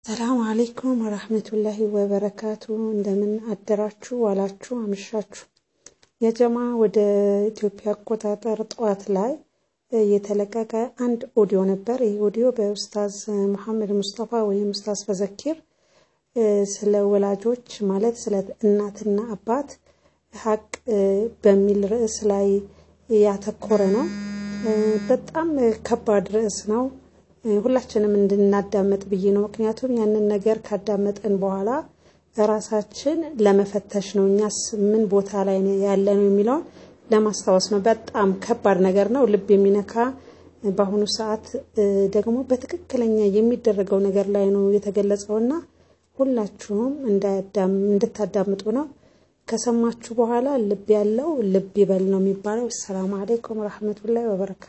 ሰላም አለይኩም ወራህመቱላሂ ወበረካቱ። እንደምን አደራችሁ ዋላችሁ አመሻችሁ። የጀማ ወደ ኢትዮጵያ አቆጣጠር ጠዋት ላይ የተለቀቀ አንድ ኦዲዮ ነበር። ይህ ኦዲዮ በኡስታዝ መሐመድ ሙስጠፋ ወይም ኡስታዝ ፈዘኪር ስለ ወላጆች ማለት ስለ እናትና አባት ሀቅ በሚል ርዕስ ላይ ያተኮረ ነው። በጣም ከባድ ርዕስ ነው። ሁላችንም እንድናዳመጥ ብዬ ነው። ምክንያቱም ያንን ነገር ካዳመጠን በኋላ ራሳችን ለመፈተሽ ነው። እኛስ ምን ቦታ ላይ ያለ ነው የሚለውን ለማስታወስ ነው። በጣም ከባድ ነገር ነው፣ ልብ የሚነካ በአሁኑ ሰዓት ደግሞ በትክክለኛ የሚደረገው ነገር ላይ ነው የተገለጸውና ሁላችሁም እንድታዳምጡ ነው። ከሰማችሁ በኋላ ልብ ያለው ልብ ይበል ነው የሚባለው። ሰላም አለይኩም ረህመቱላሂ ወበረካቱ።